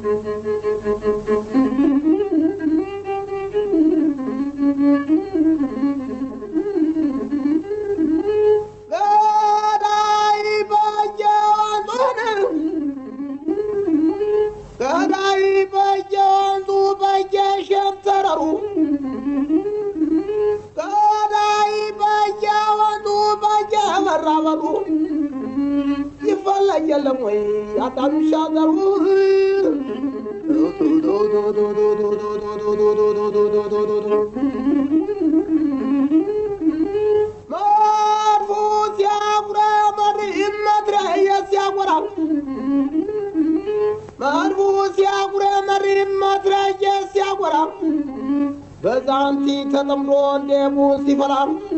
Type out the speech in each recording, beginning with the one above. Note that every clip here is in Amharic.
ገዳይ በየወንዙን ገዳይ በየወንዙ በየሸንተረሩ ገዳይ በየወንዙ በየመራበሩ ይፈለግ የለም ወይ አዳምሻ ዘሩ መድፉ ሲያጉረመር መትረየ ሲያጎራ መድፉ ሲያጉረመር መትረየ ሲያጎራ በዛንቲ ተጠምዶ እንደቡን ሲፈራ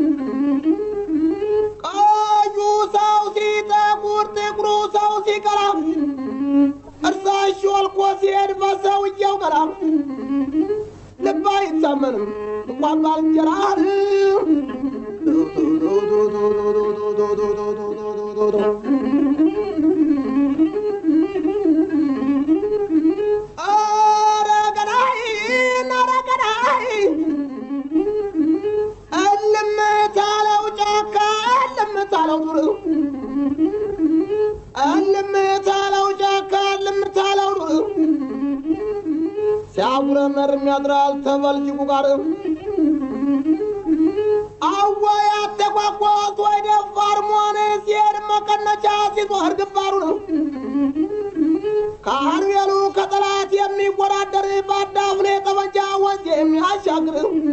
ቀዩ ሰው ሲጠቁር ጥቁሩ ሰው ሲቀራ እርሳሽ ወልቆ ሲሄድ በሰውየው ቀራ ልብ አይታመንም እንኳን ባልንጀራ ኧረ ገዳይ ኧረ ገዳይ እልም ታለው ጫካ እልም ታለው ዱር እልም ታለው ጫካ እልም ታለው ዱር ሲያጉረመርም ያድራል ተበልጅጉ ጋር አወይ አተቋቋት ወይ ደፋር መሆን ሲሄድ መቀነቻ ሲዞር ግንባሩ ነው ከአርቤሉ ከጠላት የሚወዳደር በአዳፍኔ ጠመንጃ ወንዝ የሚያሻግር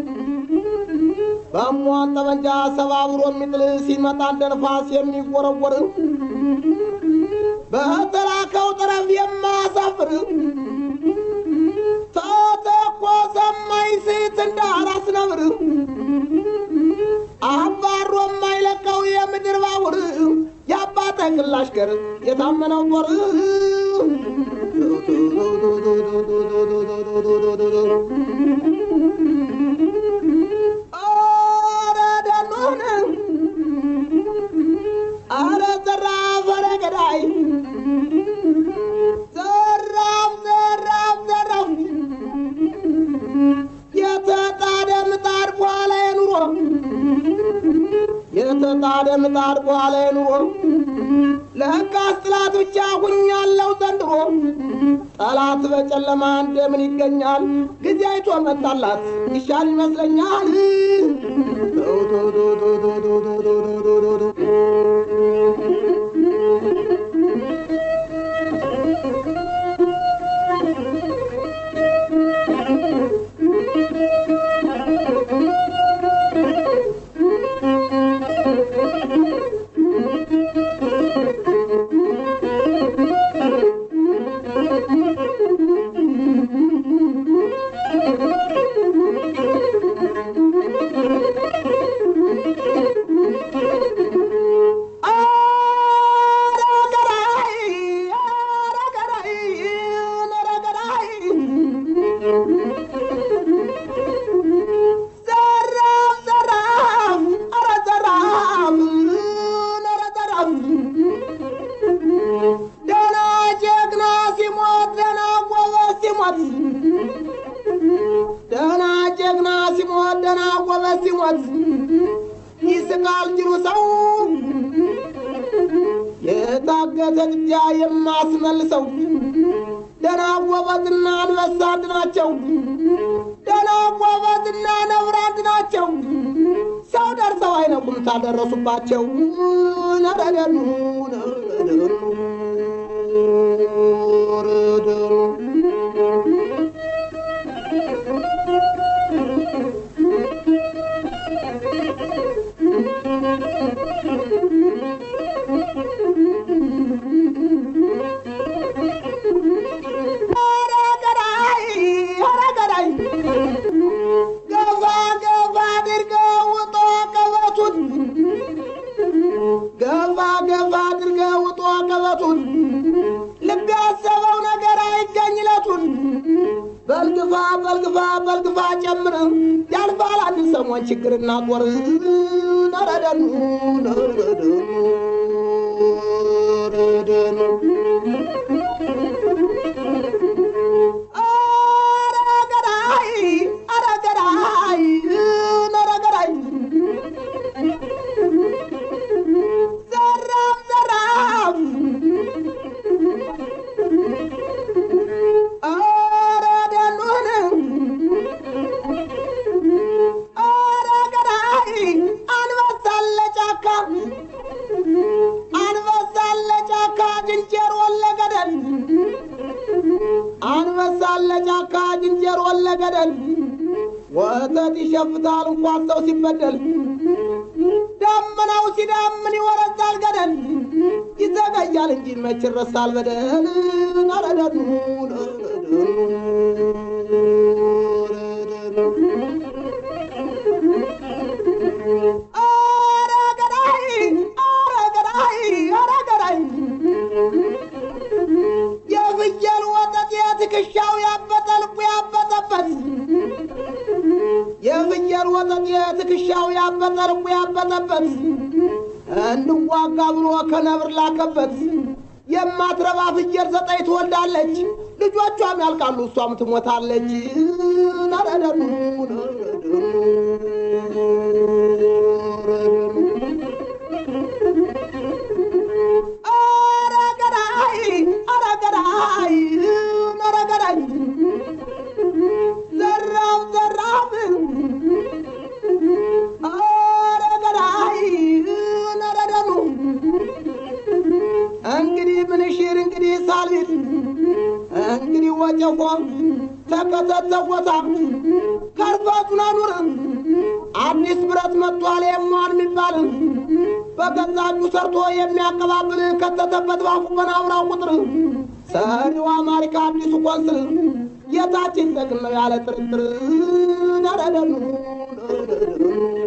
በሟን ጠመንጃ ሰባብሮ የሚጥል ሲመጣ እንደ ንፋስ የሚወረወር በተላከው ጠረፍ የማያሳፍር ተተኮሰ ማይስት እንደ አራስ ነብር አባሮ የማይለቀው የምድር ባቡር የአባተ ግላሽ ገር የታመነው ጦር ኧረ ደኖን ኧረ ዘራፍ ኧረ ገዳይ ዘራፍ ዘራፍ ዘራፍ የተጣደ ምጣድ በኋላ የኑሮ የተጣደ ምጣድ በኋላ የኑሮ ለሕጋስ ጥላት ብቻ ሁኛለው ዘንድሮ ጠላት በጨለማ እንደምን ይገኛል ጊዜ አይቶ መጣላት ይሻል ይመስለኛል ኧረ ገዳይ ኧረ ገዳይ ኧረ ገዳይ ዘራፍ ዘራፍ ኧረ ዘራፍ ኧረ ዘራፍ ደህና ጀግና ሲሞት ደህና ጎበዝ ሲሞት ደህና ጀግና ሲሞት ደህና ጎበዝ ሲሞት ይስቃል ጅሩ ሰው የታገተ ጥጃ የማስመልሰው ደህና ጎበዝና አንበሳ አንድ ናቸው። ደህና ጎበዝና ነብር አንድ ናቸው። ሰው ደርሰው አይነቁም ታደረሱባቸው። ነረደኑ ነረደኑ ነረደኑ ኧረ ገዳይ ኧረ ገዳይ ገፋ ገፋ አድርገው ውጦ ቀበቱን ገፋ ገፋ አድርገው ውጦ ቀበቱን ልብ ያሰበው ነገር አይገኝለቱን በልግፋ በልግፋ በልግፋ ጨምር ያልፋል አንድ ሰሞን ችግርና ጦር ነረደኑ ነረደኑ ነረደኑ ለገደል ወተት ይሸፍታል እንኳን ሰው ሲበደል ደመናው ሲዳምን ይወረዛል ገደል ይዘገያል እንጂ መች ይረሳል በደል ነረደኑ ኧረ ገዳይ ኧረ ገዳይ ኧረ ገዳይ የፍየል ወተት የትከሻው ያበጠ ልቡ ያበጠበት የፍየል ወተት የትከሻው ያበጠ ልቡ ያበጠበት እንዋጋ ብሎ ከነብር ላከበት የማትረባ ፍየል ዘጠኝ ትወልዳለች ልጆቿም ያልቃሉ እሷም ትሞታለች ነረደኑ ኧረ ገዳይ ኧረ ገዳይ ኧረ ገዳይ ዘራፍ ዘራፍ ኧረ ገዳይ ነረደኑ እንግዲህ ምንሽር እንግዲህ ሳልቢት እንግዲህ ወጨፎ ተከተተቦታ ከርፋቱን አኑር አዲስ ብረት መጥቷል የሟን የሚባል በገዛ እጁ ሰርቶ የሚያቀባብል ከተተበት ባፉ በናውራው ቁጥር ሰሪው አማሪካ አዲሱ ቆንስል የታችን ጠቅም ነው ያለ ጥርጥር ነረደኑ